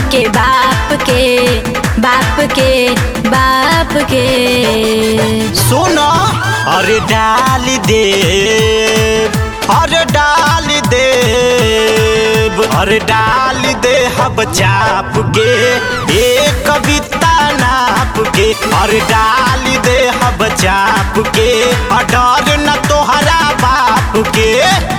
के बाप के बाप के बाप के सुनो अरे डाल दे अरे डाल दे अरे डाल दे हब चाप के एक कविता नाप के अरे डाल दे हब चाप के और डर न तोहरा बाप के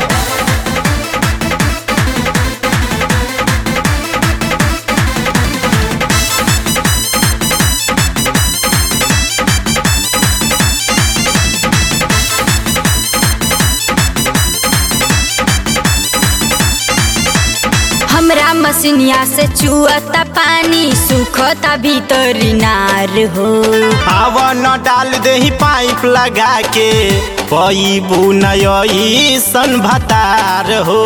हमरा मसिनिया से चुअता पानी सुखता भीतरी नार हो हवा न डाल दे पाइप लगा के पैबू नई सन भतार हो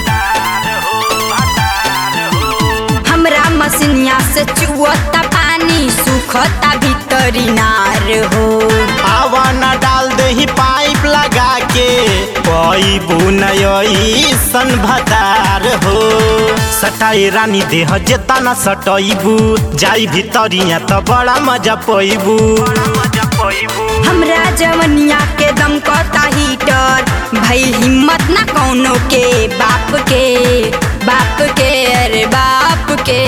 हमरा मसिनिया से चुअता पानी सुखता भीतरी नार हो हवा न डाल दे पाइप लगा के पैबू नई सन भतार हो सटाई रानी देह जेता न सटैबू जाई भितरिया त बड़ा मजा पैबू हमरा जवनिया के दम कता हीटर भइल हिम्मत ना कौनो के बाप के बाप के अरे बाप के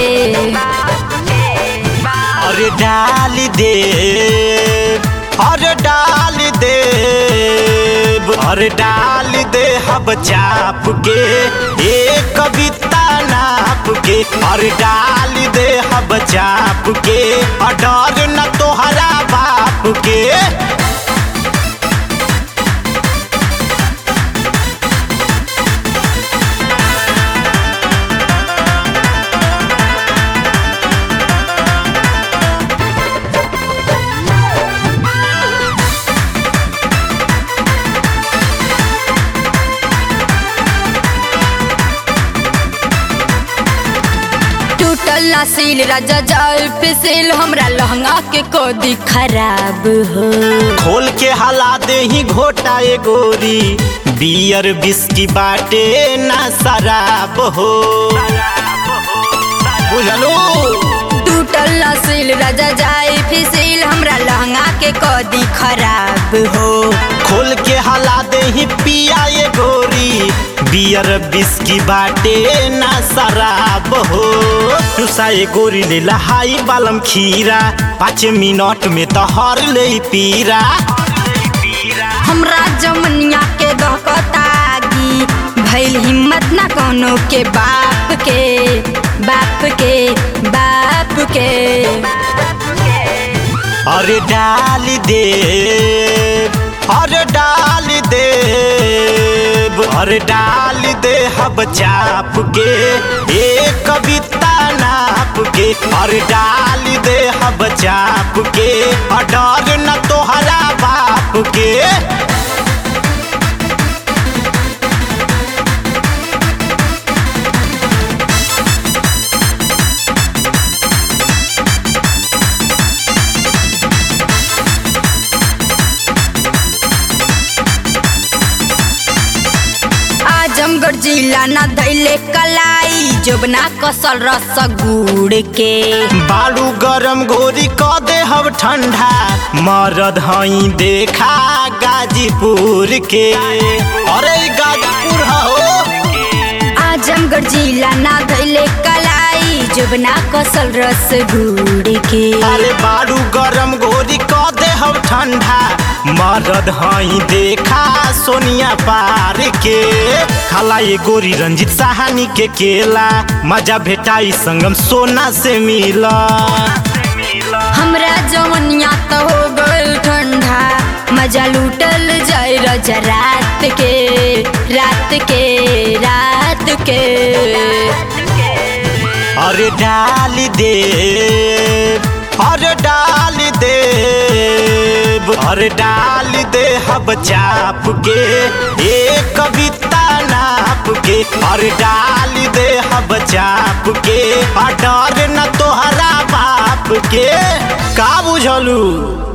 अरे डाल दे अरे डाल दे अरे डाल दे हब चाप के एक कविता नाप के अरे डाल दे हब चाप के और डर न तोहरा बाप के टूटल ना सील राजा जाल फिसिल हमरा लहंगा के कोदी खराब हो खोल के हला दे ही घोटा ए गोरी बियर बिस्की बाटे ना शराब हो बुझलो टूटल ना सील राजा जाए फिसिल हमरा लहंगा के कोदी खराब हो खोल के हला दे ही पिया ए गोरी बियर बिस्की बाटे ना शराब हो तुसा ए गोरी ले लहाई बालम खीरा पाँच मिनट में तो हर ले पीरा हमरा जमनिया के दहकतागी भइल हिम्मत ना कोनो के बाप के बाप के बाप के अरे डाल दे अरे डाल दे अरे डाल दे हब चाप के एक कविता नाप के अरे डाल दे हब चाप के और डर न तोहरा बाप के आजमगढ़ जिला ना धैले कलाई जोबना कसल रस गुड़ के बालू गरम घोरी क दे हब ठंडा मरद हई देखा गाजीपुर के अरे ई गाजीपुर हो आजमगढ़ जिला ना धैले कलाई जोबना कसल रस गुड़ के अरे बालू गरम घोरी क दे हब ठंडा मरद हई देखा सोनिया पार के खाला ये गोरी रंजित साहनी के केला मजा भेटाई संगम सोना से मिला हमरा जवनिया तो हो गइल ठंडा मजा लूटल जाए रजा रात के रात के रात के अरे डाल दे अरे डाल दे अरे डाल दे हब चाप के एक कविता नाप के अरे डाल दे हब चाप के और डर न तोहरा बाप के का बुझलू